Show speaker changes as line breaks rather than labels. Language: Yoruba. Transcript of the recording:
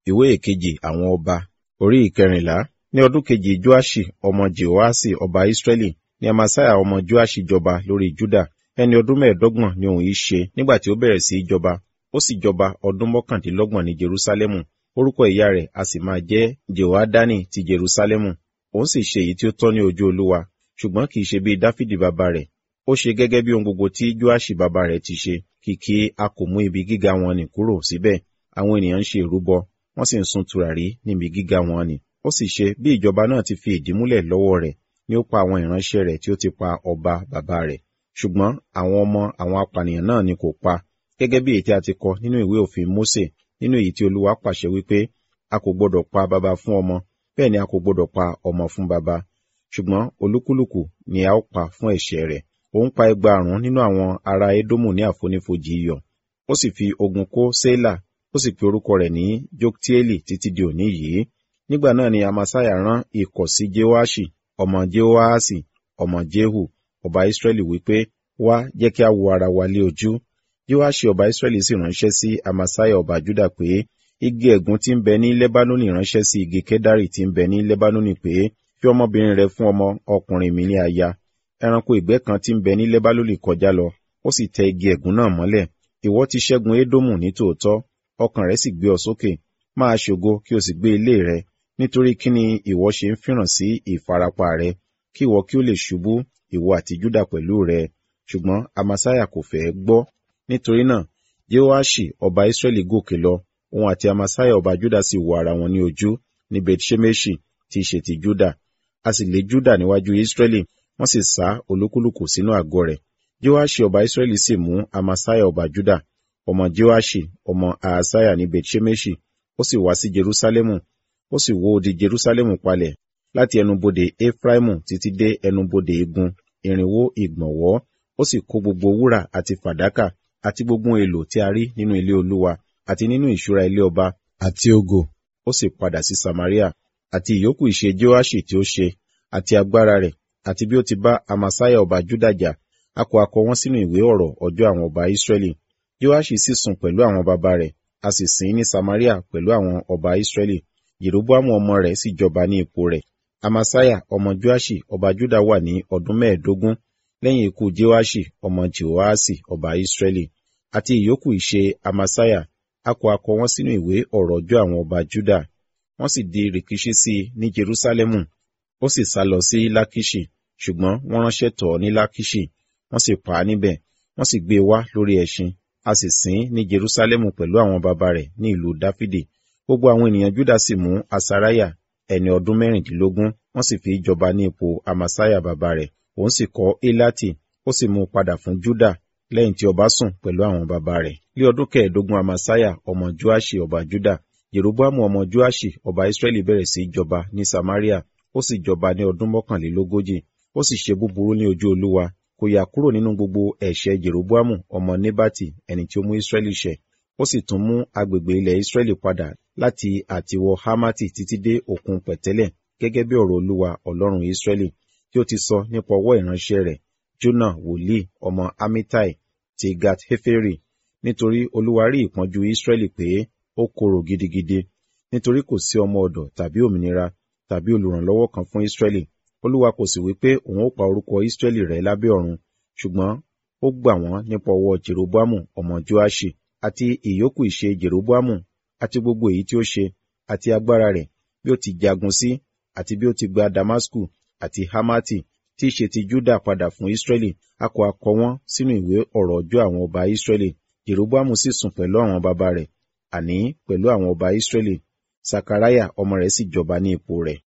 ìwé ìkejì àwọn ọba orí ìkẹrìnlá ní ọdún kejì joashi ọmọ jehoasi ọba israẹli ni amasaya ọmọ joashi jọba lórí juda ẹni ọdún mẹ́ẹ̀ẹ́dọ́gbọ̀n ni òun yìí ṣe nígbà tí ó bẹ̀rẹ̀ sí í jọba ó sì jọba ọdún mọ́kàndínlọ́gbọ̀n ní jerusalemu orúkọ ìyá rẹ̀ a sì máa jẹ́ jehoadani ti jerusalemu òun sì ṣe èyí tí ó tọ́ ní ojú olúwa ṣùgbọ́n kì í ṣe bíi dáfídì bàbá rẹ̀ ó ṣe gẹ́gẹ́ bí ohun gbogbo tí joashi bàbá rẹ̀ ti ṣe kìkì a kò mú ibi gíga wọn nì kúrò síbẹ̀ àwọn ènìyàn ń ṣe ìrúbọ wọ́n sì ń sun tùràrí níbi gíga wọn nì ó sì ṣe bí ìjọba náà ti fi ìdí múlẹ̀ lọ́wọ́ rẹ̀ ni ó pa àwọn ìránṣẹ́ rẹ̀ tí ó ti pa ọba bàbá rẹ̀ ṣùgbọ́n àwọn ọmọ àwọn apànìyàn náà ni kò pa gẹ́gẹ́ bí èyí tí a ti kọ nínú ìwé òfin Mósè nínú èyí tí Olúwa pàṣẹ wípé a kò gbọdọ̀ pa baba fún ọmọ bẹ́ẹ̀ ni a kò gbọdọ̀ pa ọmọ fún baba ṣùgbọ́n olúkúlùkù ni a ó pa fún ẹ̀ṣẹ̀ rẹ̀ òun pa ẹgbàárún nínú àwọn ará Édómù ní àfonífojì iyọ̀ ó sì fi ogun kó Sélà ó sì pe orúkọ rẹ̀ ní Joktieli títí di òní yìí nígbà náà ni Amasaya rán ikọ̀ sí Jehoashi ọmọ Jehoahasi ọmọ Jehu ọba Israẹli wípé wá jẹ́ kí a wo ara wa lé ojú Joaṣi ọba Israẹli sì ránṣẹ́ sí Amasaya ọba Juda pé igi ẹ̀gún tí ń bẹ ní Lebanoni ránṣẹ́ sí igi Kedari tí ń bẹ ní Lebanoni pé fi ọmọbìnrin rẹ fún ọmọ ọkùnrin mi ní aya ẹranko ìgbẹ́ kan tí ń bẹ ní Lebanoni kọjá lọ ó sì tẹ igi ẹ̀gún náà mọ́lẹ̀ ìwọ ti ṣẹ́gun Édómù ní tòótọ́ ọkàn rẹ sì gbé ọ sókè máa ṣògo kí o sì gbé ilé rẹ nítorí kí ni ìwọ ṣe ń fìràn sí ìfarapa rẹ kí ìwọ kí o lè ṣubú ìwọ àti Júdà pẹ̀lú rẹ ṣùgbọ́n Amasaya kò fẹ́ gbọ́ nítorí náà Jehoaṣi ọba Israẹli gòkè lọ òun àti Amasaya ọba Júdà sì wo ara wọn ní ojú ní Bethṣemeṣi tí í ṣe ti Júdà a sì lé Júdà níwájú Israẹli wọ́n sì sá olúkúlùkù sínú àgọ́ rẹ̀ Jehoaṣi ọba Israẹli sì mú Amasaya ọba Júdà ọmọ Jehoaṣi ọmọ Ahasaya ní Bethṣemeṣi ó sì wá sí Jerusalemu ó sì wó odi Jerusalemu palẹ̀ láti ẹnubodè Efraimu títí dé ẹnubodè igun irinwó ìgbọ̀nwọ́ ó sì kó gbogbo wúrà àti fàdákà àti gbogbo èlò tí a rí nínú ilé Olúwa àti nínú ìṣúra ilé ọba àti ògo ó sì padà sí Samaria àti ìyókù ìṣe Joaṣi tí ó ṣe àti agbára rẹ̀ àti bí ó ti bá Amasaya ọba Juda jà a kò akọ wọn sínú ìwé ọ̀rọ̀ ọjọ́ àwọn ọba Israẹli Joaṣi sì sùn pẹ̀lú àwọn baba rẹ̀ a sì sìn ní Samaria pẹ̀lú àwọn ọba Israẹli Jeroboamu ọmọ rẹ̀ sì jọba ní ipò rẹ̀ Amasaya ọmọ Joaṣi ọba Juda wà ní ọdún mẹ́ẹ̀ẹ́dógún lẹ́yìn ikú Joaṣi ọmọ Jehoasi ọba Israẹli àti ìyókù ìṣe Amasaya a kò akọ wọn sínú ìwé ọ̀rọ̀ ọjọ́ àwọn ọba Juda wọ́n sì di rìkíṣí sí i ní Jerusalemu ó sì sá lọ sí Lákíṣì ṣùgbọ́n wọ́n ránṣẹ́ tọ̀ ọ́ ní Lákíṣì wọ́n sì pa á níbẹ̀ wọ́n sì gbé e wá lórí ẹṣin a sì sìn ní Jerusalemu pẹ̀lú àwọn baba rẹ̀ ní ìlú Dáfídì gbogbo àwọn ènìyàn Juda sì mú Asariah ẹni ọdún mẹ́rìndínlógún wọ́n sì fi jọba ní ipò Amasaya baba rẹ̀ òun sì kọ́ Elati ó sì mú un padà fún Juda lẹ́yìn tí ọba sùn pẹ̀lú àwọn baba rẹ̀ ní ọdún kẹẹ̀ẹ́dógún Amasaya ọmọ Joaṣi ọba Juda Jeroboamu ọmọ Joaṣi ọba Israẹli bẹ̀rẹ̀ sí í jọba ní Samaria ó sì jọba ní ọdún mọ́kànlélógójì ó sì ṣe búburú ní ojú Olúwa kò yà kúrò nínú gbogbo ẹ̀ṣẹ̀ Jeroboamu ọmọ Nebati ẹni tí ó mú Israẹli ṣẹ̀ ó sì tún mú agbègbè ilẹ̀ Israẹli padà láti àtiwọ Hamati títí dé òkun pẹ̀tẹ́lẹ̀ gẹ́gẹ́ bí ọ̀rọ̀ Olúwa Ọlọ́run Israẹli tí ó ti sọ nípa ọwọ́ ìránṣẹ́ rẹ̀ Jona wòlíì ọmọ Amitai ti Gat Heferi nítorí Olúwa rí ìpọ́njú Israẹli pé ó korò gidigidi nítorí kò sí ọmọ ọ̀dọ̀ tàbí òmìnira tàbí olùrànlọ́wọ́ kan fún Israẹli Olúwa kò sì wí pé òun ó pa orúkọ Israẹli rẹ́ lábẹ́ ọ̀run ṣùgbọ́n ó gbà wọ́n nípa ọwọ́ Jeroboamu ọmọ Joaṣi àti ìyókù ìṣe Jeroboamu àti gbogbo èyí tí ó ṣe àti agbára rẹ̀ bí ó ti jagun sí àti bí ó ti gba Damasku àti Hamati tí í ṣe ti Juda padà fún Israẹli a kò akọ wọn sínú ìwé ọ̀rọ̀ ọjọ́ àwọn ọba Israẹli Jeroboamu sì sùn pẹ̀lú àwọn baba rẹ̀ àní pẹ̀lú àwọn ọba Israẹli Sakaraya ọmọ rẹ̀ sì jọba ní ipò rẹ̀